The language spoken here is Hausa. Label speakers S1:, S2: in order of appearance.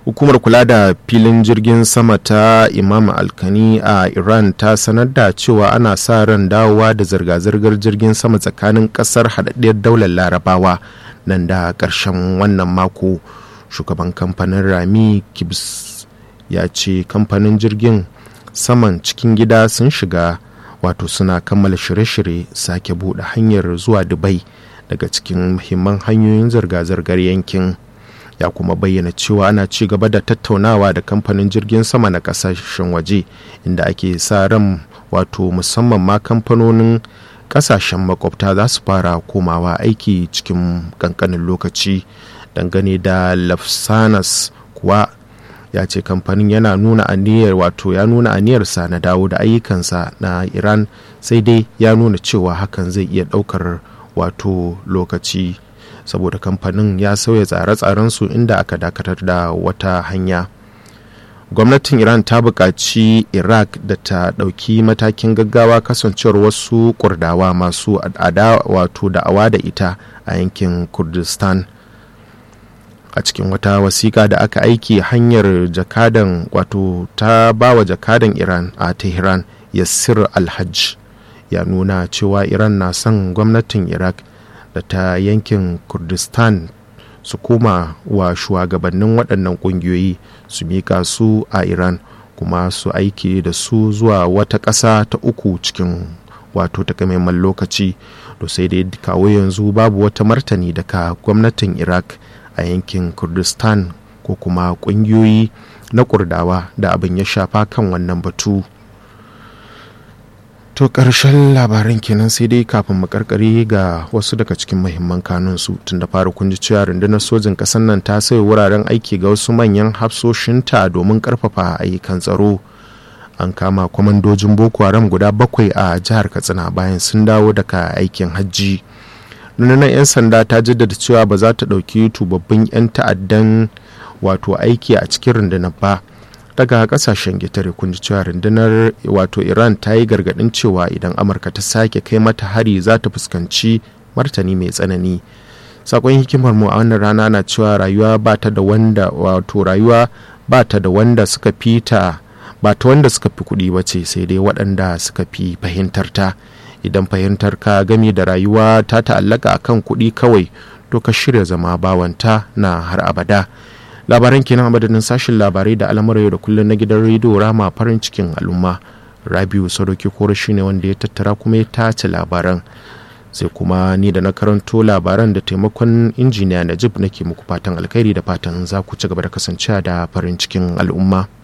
S1: hukumar kula da filin jirgin sama ta imam alkani a iran ta sanar da cewa ana sa ran dawowa da zirga-zirgar jirgin sama tsakanin kasar haɗaɗɗiyar daular larabawa nan da ƙarshen wannan mako shugaban kamfanin rami kibs ya ce kamfanin jirgin saman cikin gida sun shiga wato suna kammala shirye-shirye sake buɗe hanyar zuwa dubai daga cikin muhimman hanyoyin zirga-zirgar yankin ya kuma bayyana cewa ana ci gaba da tattaunawa da kamfanin jirgin sama na kasashen waje inda ake sa ran wato musamman ma kamfanonin kasashen makwabta za su fara komawa aiki cikin kankanin lokaci dangane da lafsanas kuwa ya ce kamfanin yana nuna aniyar wato ya nuna aniyarsa na dawo da ayyukansa na iran sai dai ya nuna cewa hakan zai iya daukar wato lokaci saboda kamfanin ya sauya tsare-tsarensu inda aka dakatar da wata hanya gwamnatin iran ta buƙaci iraq da ta ɗauki matakin gaggawa kasancewar wasu kurdawa masu ada wato da'awa da ita a yankin kurdistan a cikin wata wasiƙa da aka aiki hanyar jakadan wato ta bawa jakadan iran a tehran yassir alhaj ya nuna cewa iran na son gwamnatin iraq da ta yankin kurdistan su koma wa shugabannin waɗannan ƙungiyoyi su miƙa su a iran kuma su aiki da su zuwa wata ƙasa ta uku cikin wato takamaiman lokaci to sai dai kawo yanzu babu wata martani daga gwamnatin iraq a yankin kurdistan ko kuma ƙungiyoyi na kurdawa da abin ya shafa kan wannan batu to ƙarshen labaran kenan sai dai kafin makarkari ga wasu daga cikin mahimman kanunsu tun da fara kun ji cewa rundunar sojin ƙasar nan ta sai wuraren aiki ga wasu manyan hafsoshinta domin ƙarfafa ayyukan tsaro an kama kwamandojin boko haram guda bakwai a jihar katsina bayan sun dawo daga aikin hajji rundunar 'yan sanda ta jaddada cewa ba za ta ɗauki tubabbin 'yan ta'addan wato aiki a cikin rundunar ba daga kasashen gitare kun ji cewa rundunar wato iran ta yi gargadin cewa idan amurka ta sake kai mata hari za ta fuskanci martani mai tsanani sakon hikimar mu a wannan rana na cewa rayuwa ba ta da wanda wato rayuwa ba ta da wanda suka fita ba ta wanda suka fi kuɗi ba ce sai dai waɗanda suka fi fahimtar ta idan fahimtar ka gami da rayuwa ta ta'allaka akan kuɗi kawai to ka shirya zama bawanta na har abada labaran kenan a madadin sashen labarai da al'amuran yau da kullum na gidan rediyo rama farin cikin al'umma rabiu sadoki koro shine wanda ya tattara kuma ya tace labaran sai kuma ni da na karanto labaran da taimakon injiniya najib nake muku fatan alkhairi da fatan za ku ci gaba da kasancewa da farin cikin al'umma